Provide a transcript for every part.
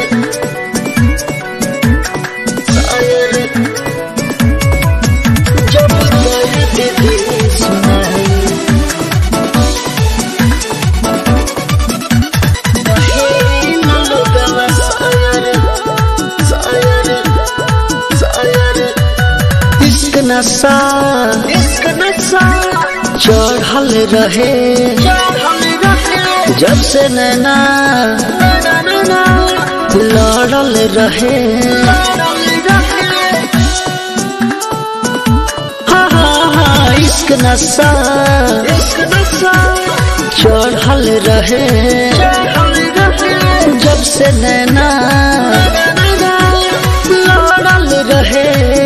शायर जब दर्द दिल सुनाई कहे न लोगवा शायर शायर शायर इश्क नशा इश्क नशा चढ़ल रहे जब से नैना लड़ल रहे हाँ हाँ हाँ इश्क नशा इश्क नशा चढ़ल रहे जब से नैना लड़ल रहे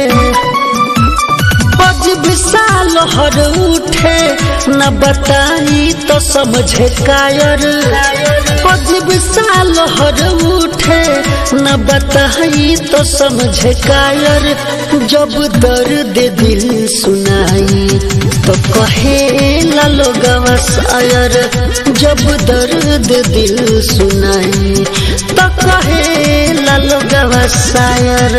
पज विशाल हर उठे न बताई तो समझे कायर पज विशाल हर उठे न बताई तो समझे कायर जब दर्द दिल सुनाई तो कहे लोगवा शायर जब दर्द दिल सुनाई तो कहे लोगवा शायर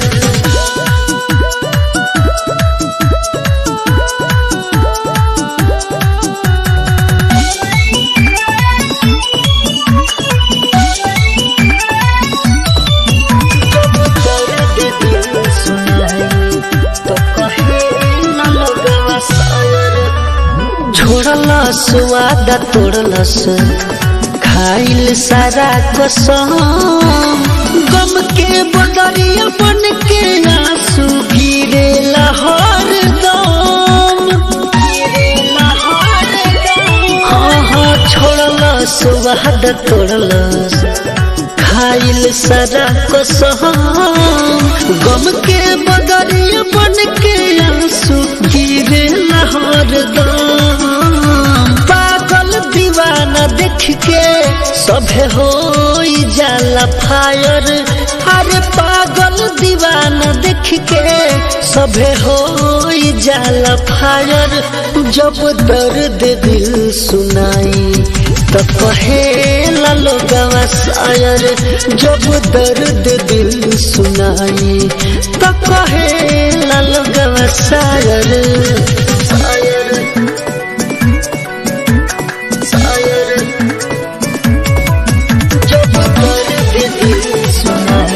दर्द दिल सुनाई तो कहे न लोगवा शायर छोड़लस वादा तोड़लस खाइल सारा कसम गम के बदरिया बन के आंसू गिरे लहर दम हाँ हाँ छोड़लस वादा तोड़लस खाइल सारा कसम गम के बदरिया बन के आंसू गिरे लहर दम पागल दीवाना देख के सभे हो जाला फायर अरे पागल दीवाना देख के सभे हो जाला फायर जब दर्द दिल सुनाई तो कहे लोगवा शायर जब दर्द दिल सुनाई तो कहे लोगवा शायर शायर शायर जब दर्द दिल सुनाई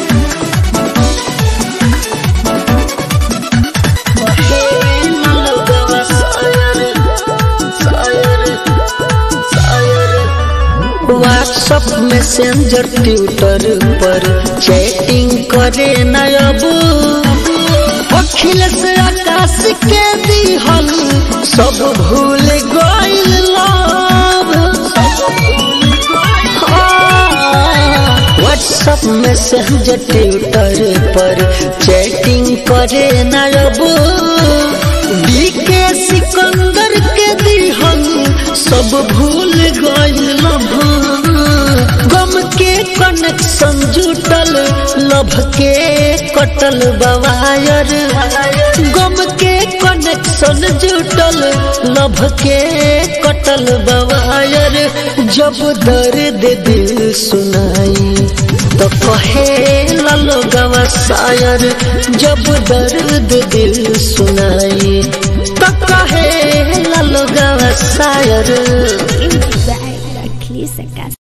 कहे लोगवा शायर शायर शायर व्हाट्सअप मैसेंजर ट्विटर पर चैटिंग करे न अब अखिलेश आकाश के दिहल सब भूल गइल लव व्हाट्सअप मैसेंजर ट्विटर पर चैटिंग करे न अब बीके सिकंदर के दिहल सब भूल गइल लभ गम के कनेक्शन जुटल लभ के कटल बवायर गम के कनेक्शन जुटल लभ के कटल बवायर जब दर्द दिल सुनाई तो कहे लोगवा शायर जब दर्द दिल सुनाई तो कहे लोगवा शायर Inti Zahra Clisacas.